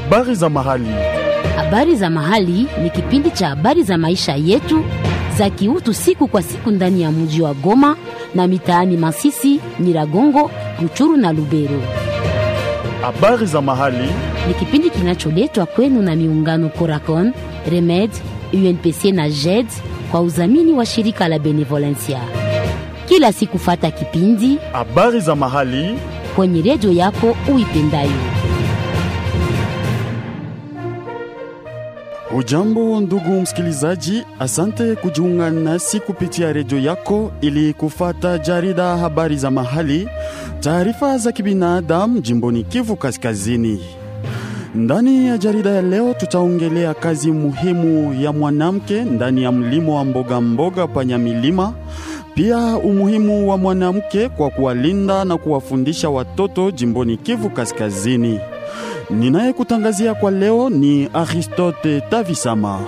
Habari za mahali. Habari za mahali ni kipindi cha habari za maisha yetu za kiutu siku kwa siku ndani ya mji wa Goma na mitaani Masisi, Nyiragongo, Ruchuru na Lubero. Habari za mahali. Ni kipindi kinacholetwa kwenu na miungano Coracon, Remed, UNPC na JED kwa udhamini wa shirika la Benevolencia. Kila siku fata kipindi Habari za mahali. kwenye redio yako uipendayo. Hujambo ndugu msikilizaji, asante kujiunga nasi kupitia redio yako ili kufata jarida habari za mahali, taarifa za kibinadamu jimboni Kivu Kaskazini. Ndani ya jarida ya leo tutaongelea kazi muhimu ya mwanamke ndani ya mlimo wa mboga mboga panya milima, pia umuhimu wa mwanamke kwa kuwalinda na kuwafundisha watoto jimboni Kivu Kaskazini. Ninayekutangazia kwa leo ni Aristote Tavisama.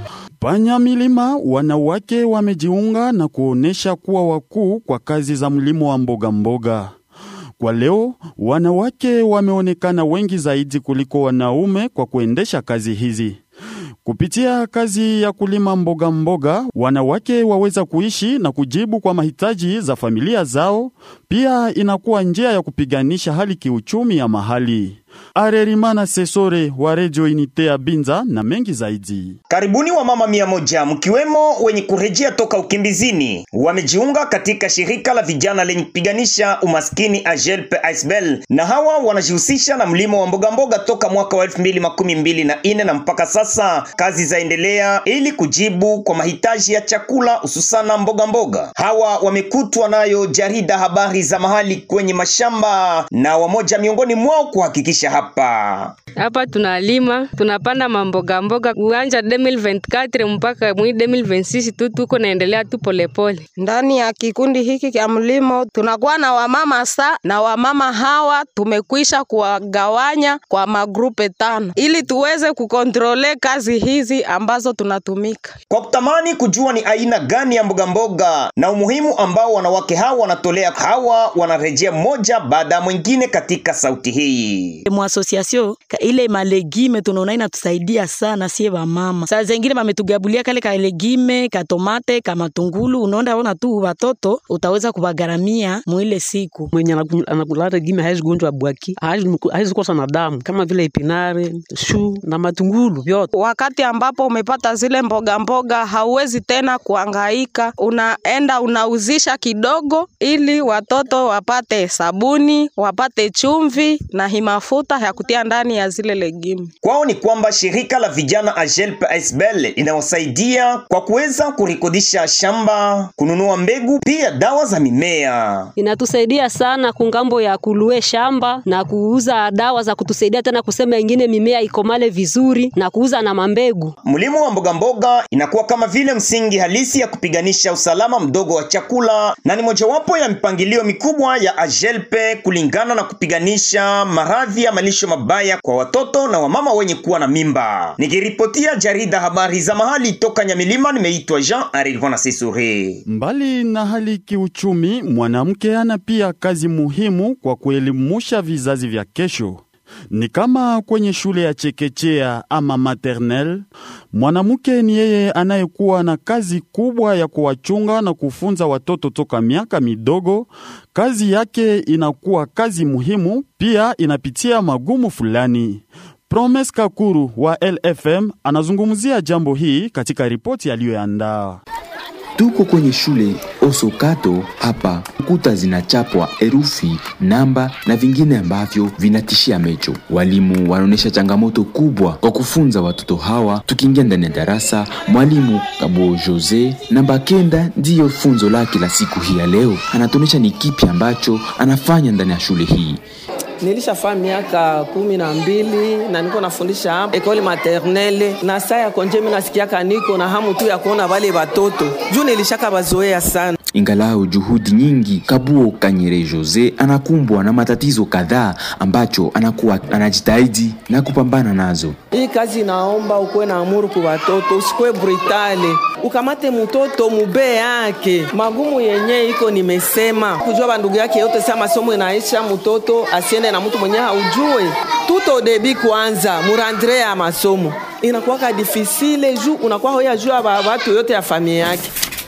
Panya milima wanawake wamejiunga na kuonesha kuwa wakuu kwa kazi za mlimo wa mboga mboga. Kwa leo wanawake wameonekana wengi zaidi kuliko wanaume kwa kuendesha kazi hizi. Kupitia kazi ya kulima mboga mboga, wanawake waweza kuishi na kujibu kwa mahitaji za familia zao. Pia inakuwa njia ya kupiganisha hali kiuchumi ya mahali. Arerimana Sesore wa Radio Unite ya Binza na mengi zaidi. Karibuni wa mama mia moja mkiwemo wenye kurejea toka ukimbizini wamejiunga katika shirika la vijana lenye kupiganisha umaskini Ajelpe Aisbel, na hawa wanajihusisha na mlimo wa mboga mboga toka mwaka wa elfu mbili makumi mbili na ine na mpaka sasa kazi zaendelea ili kujibu kwa mahitaji ya chakula hususana mboga mboga. Hawa wamekutwa nayo jarida habari za mahali kwenye mashamba na wamoja miongoni mwao kuhakikisha hapa hapa tunalima tunapanda mamboga mboga uwanja 2024 mpaka mwi 2026 tu tuko naendelea tu polepole. Ndani ya kikundi hiki cha mlimo tunakuwa na wamama sa na wamama hawa tumekwisha kuwagawanya kwa magrupe tano ili tuweze kukontrole kazi hizi ambazo tunatumika. kwa kutamani kujua ni aina gani ya mboga mboga na umuhimu ambao wanawake hawa wanatolea. Hawa wanarejea mmoja baada ya mwingine katika sauti hii. muasosiasio ile malegime tunaona inatusaidia sana sie wamama. Saa zengine mametugabulia kale ka legime ka tomate ka matungulu, unaona ona tu watoto utaweza kuwagaramia mwile siku. mwenye anaku- anakula regime hawezi gonjwa bwaki, hawezi hawezi kosa na damu kama vile ipinare, shu na matungulu vyote. Wakati ambapo umepata zile mboga mboga, hauwezi tena kuangaika, unaenda unauzisha kidogo, ili watoto wapate sabuni, wapate chumvi na hii mafuta ya kutia ndani ya zile legumu. Kwao ni kwamba shirika la vijana Ajelpe Aisbel linawasaidia kwa kuweza kurekodisha shamba, kununua mbegu, pia dawa za mimea. inatusaidia sana kungambo ya kulue shamba na kuuza dawa za kutusaidia tena kusema ingine mimea ikomale vizuri na kuuza na mambegu. Mlimo wa mboga mboga inakuwa kama vile msingi halisi ya kupiganisha usalama mdogo wa chakula na ni mojawapo ya mipangilio mikubwa ya Ajelpe kulingana na kupiganisha maradhi ya malisho mabaya kwa watoto na wamama wenye kuwa na mimba. Nikiripotia jarida habari za mahali toka Nyamilima, nimeitwa Jean Arilvona Sesure. Mbali na hali kiuchumi, mwanamke ana pia kazi muhimu kwa kuelimusha vizazi vya kesho. Ni kama kwenye shule ya chekechea ama maternelle, mwanamke ni yeye anayekuwa na kazi kubwa ya kuwachunga na kufunza watoto toka miaka midogo. Kazi yake inakuwa kazi muhimu, pia inapitia magumu fulani. Promes Kakuru wa LFM anazungumzia jambo hii katika ripoti aliyoandaa. Tuko kwenye shule Osokato hapa, kuta zinachapwa herufi, namba na vingine ambavyo vinatishia macho. Walimu wanaonyesha changamoto kubwa kwa kufunza watoto hawa. Tukiingia ndani ya darasa, mwalimu Kabo Jose namba kenda ndiyo funzo lake la siku hii ya leo. Anatuonyesha ni kipi ambacho anafanya ndani ya shule hii. Nilishafaa miaka kumi na mbili na niko nafundisha hapa ekole maternelle, na saa ya konje mimi nasikiaka niko na hamu tu ya kuona wale watoto juu nilishaka bazoea sana. Ingalau juhudi nyingi, Kabuo Kanyere Jose anakumbwa na matatizo kadhaa ambacho anakuwa anajitahidi na kupambana nazo. Hii kazi inaomba ukuwe na amuru kwa watoto, usikuwe brutale, ukamate mtoto mube yake. Magumu yenye iko nimesema, kujua bandugu yake yote, saa masomo inaisha, mtoto asiende na mtu mwenye haujue tuto debi kwanza murandre ya masomo inakuwaka difisile juu unakuwa hoya juu ya watu yote ya familia yake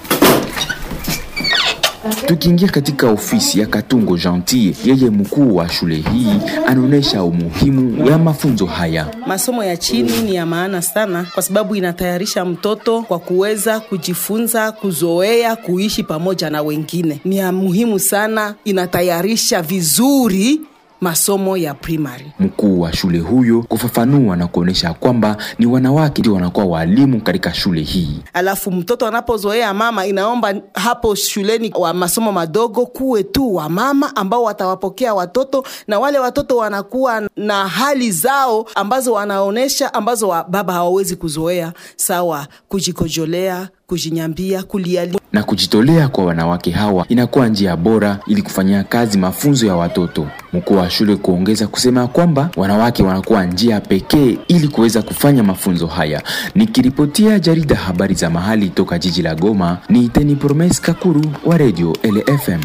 Tukiingia katika ofisi ya Katungo Gentil, yeye mkuu wa shule hii anaonyesha umuhimu ya mafunzo haya. Masomo ya chini ni ya maana sana, kwa sababu inatayarisha mtoto kwa kuweza kujifunza, kuzoea kuishi pamoja na wengine. Ni ya muhimu sana, inatayarisha vizuri masomo ya primary. Mkuu wa shule huyo kufafanua na kuonyesha kwamba ni wanawake ndio wanakuwa walimu katika shule hii. Alafu mtoto anapozoea mama, inaomba hapo shuleni wa masomo madogo kuwe tu wa mama ambao watawapokea watoto, na wale watoto wanakuwa na hali zao ambazo wanaonesha ambazo wa baba hawawezi kuzoea, sawa kujikojolea, kujinyambia, kulia na kujitolea kwa wanawake hawa inakuwa njia bora ili kufanyia kazi mafunzo ya watoto. Mkuu wa shule kuongeza kusema kwamba wanawake wanakuwa njia pekee ili kuweza kufanya mafunzo haya. Nikiripotia jarida habari za mahali toka jiji la Goma, ni Teni Promes Kakuru wa Radio LFM.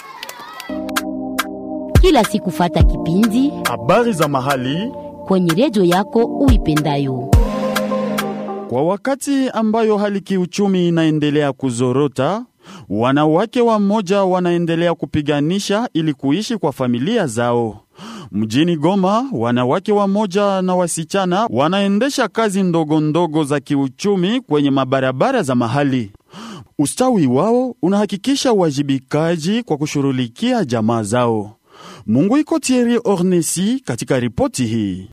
Kila siku fata kipindi habari za mahali kwenye redio yako uipendayo. Kwa wakati ambayo hali kiuchumi inaendelea kuzorota, wanawake wamoja wanaendelea kupiganisha ili kuishi kwa familia zao. Mjini Goma, wanawake wamoja na wasichana wanaendesha kazi ndogo ndogo za kiuchumi kwenye mabarabara za mahali. Ustawi wao unahakikisha uwajibikaji kwa kushughulikia jamaa zao. Mungu iko Thierry Ornesi katika ripoti hii.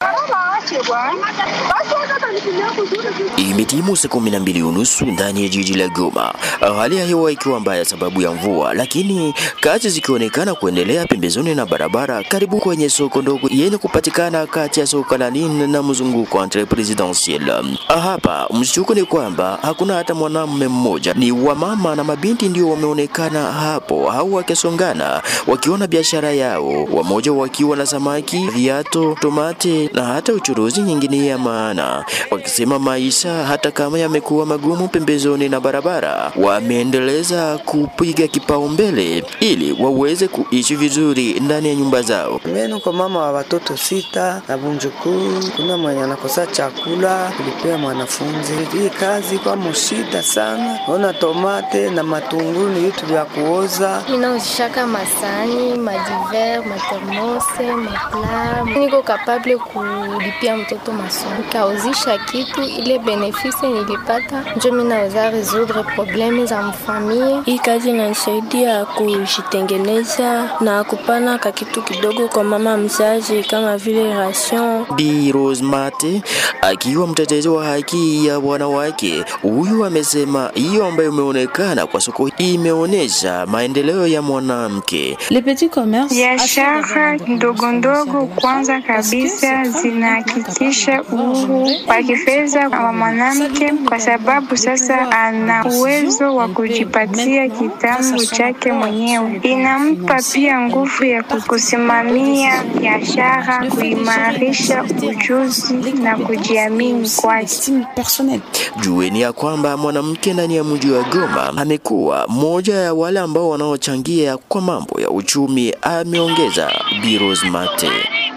Imetimu saa kumi na mbili unusu ndani ya jiji la Goma, hali ya hewa ikiwa mbaya sababu ya mvua, lakini kazi zikionekana kuendelea pembezoni na barabara karibu kwenye soko ndogo yenye kupatikana kati ya soko la Nine na mzunguko entre presidentiel. Hapa mshtuko ni kwamba hakuna hata mwanamume mmoja, ni wamama na mabinti ndio wameonekana hapo au wakisongana wakiona biashara yao, wamoja wakiwa na samaki, viato, tomate na hata uchuruzi nyingine ya maana, wakisema maisha hata kama yamekuwa magumu pembezoni na barabara, wameendeleza kupiga kipaumbele ili waweze kuishi vizuri ndani ya nyumba zao. Mimi kwa mama wa watoto sita na bunjukuu, kuna mwenye anakosa chakula kulipia mwanafunzi. Hii kazi kwa mshida sana, ona tomate na matunguru ni vitu vya kuoza. Ninauzishaka masani, madiver, matermose, mapla. Niko kapable kulipia mtoto masomo, kauzisha kitu ile benefisi nilipata, njo mimi naweza resoudre probleme za mfamie. Hii kazi inanisaidia kujitengeneza na kupana ka kitu kidogo kwa mama mzazi kama vile ration. Bi Rose Mate akiwa mtetezi wa haki ya wanawake, huyu amesema hiyo ambayo imeonekana kwa soko hii imeonyesha maendeleo ya mwanamke. Biashara ndogo ndogo kwanza kabisa zinahakikisha uhuru wa kifedha wa mwanamke, kwa sababu sasa ana uwezo wa kujipatia kitambo chake mwenyewe. Inampa pia nguvu ya kusimamia biashara, kuimarisha ujuzi na kujiamini kwake. Jueni ya kwamba mwanamke ndani ya mji wa Goma amekuwa moja ya wale ambao wanaochangia kwa mambo ya uchumi, ameongeza Bi Rose Mate.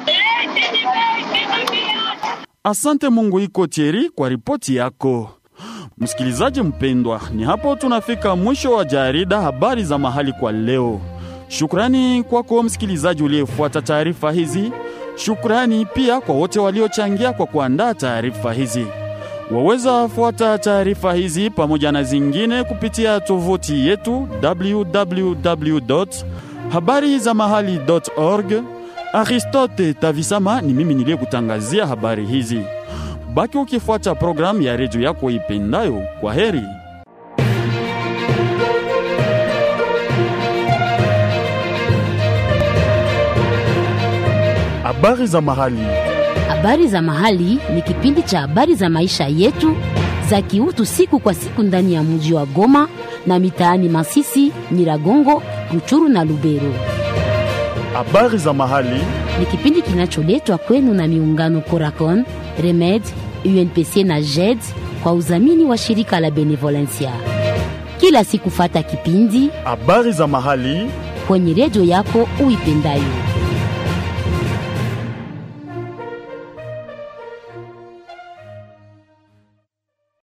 Asante Mungu iko Thierry kwa ripoti yako. Msikilizaji mpendwa, ni hapo tunafika mwisho wa jarida habari za mahali kwa leo. Shukrani kwako msikilizaji uliyefuata taarifa hizi. Shukrani pia kwa wote waliochangia kwa kuandaa taarifa hizi. Waweza fuata taarifa hizi pamoja na zingine kupitia tovuti yetu www habari za mahali.org. Aristote Tavisama ni mimi niliyekutangazia habari hizi. Baki ukifuata programu ya redio yako ipendayo. Kwa heri. Habari za mahali. Habari za mahali ni kipindi cha habari za maisha yetu za kiutu siku kwa siku ndani ya mji wa Goma na mitaani Masisi, Nyiragongo, Ruchuru na Lubero. Habari za mahali ni kipindi kinacholetwa kwenu na miungano Coracon, Remed, UNPC na JED kwa udhamini wa shirika la Benevolencia. Kila siku fata kipindi habari za mahali kwenye redio yako uipendayo.